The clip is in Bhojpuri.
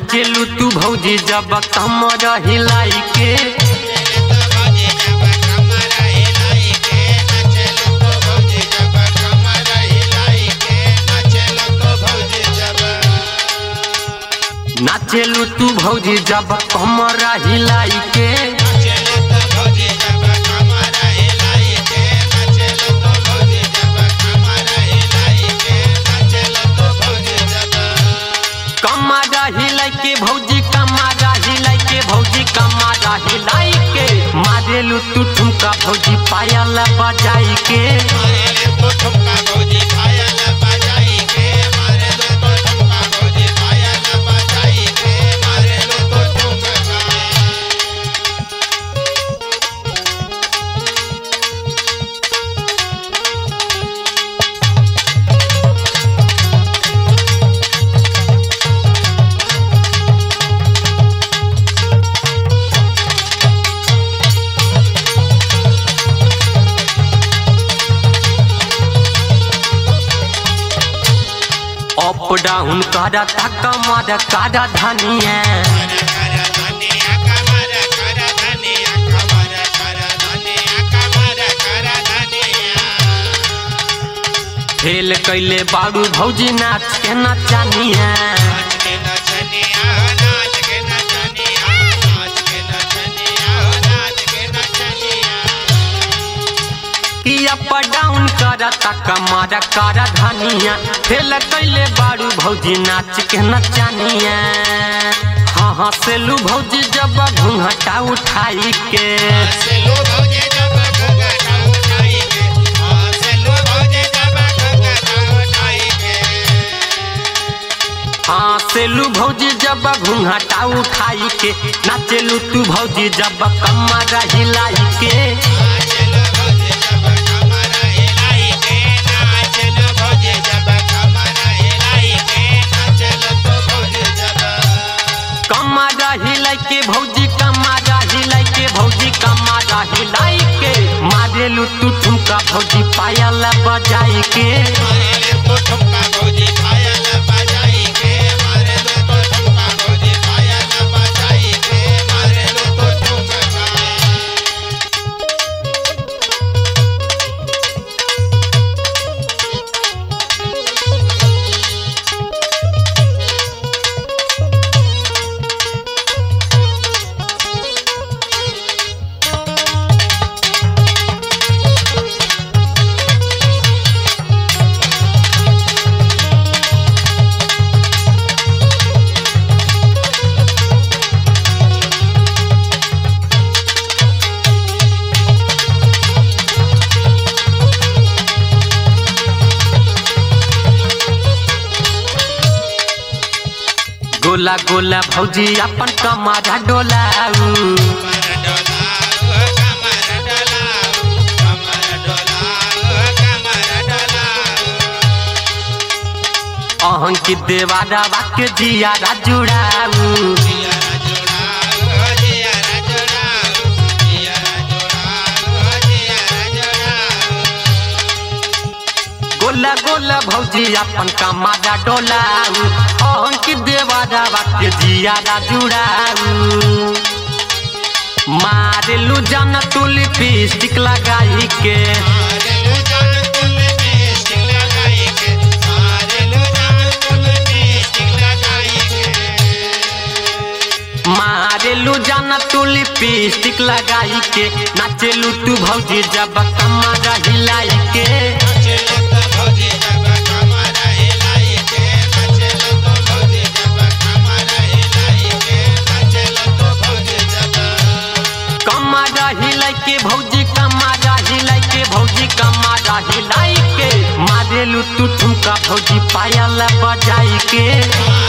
नाचेलू तू भौजी जब कमर हिलाई के नाचेलू तू भौजी जब कमर हिलाई के कमारा हिलाई के भौजी कमारा हिलाई के भौजी कमारा हिलाई के मारेलू तू ठुमका भौजी पायल बजाई के अप डाउन करा तक कमर करा धनिया फेल कैले बारू भौजी नाच के नचानिया कि अप डाउन करा तक कमर करा धनिया फेल कैले बारू भौजी नाच के नचानिया हाँ हाँ सेलू भौजी जब घूंघटा उठाई के हाँ सेलू भौजी जब घूंघटा उठाई के नाचेलू तू भौजी जब कमर हिलाई के कमारा हिलाई के भौजी कमारा हिलाई के भौजी कमारा हिलाई के मारेलू तू ठुमका भौजी पायल बजाई के गोला गोला भौजी अपन कमारा डोलाऊ अहंकी देवारा वाक्य जियारा जुड़ाऊ गोला गोला भौजी अपन कमारा डोलाऊ अहंकी देवारा वाक्य जियारा जुड़ाऊ मारेलू जन तू लिपस्टिक लगाई के मारेलू जाना तू लिपस्टिक लगाई के नाचेलू तू भौजी जब कमर हिलाई के कमर हिलाई के भौजी कमर हिलाई के भौजी कमर हिलाई के मारेलू तू ठुमका भौजी पायल बजाई के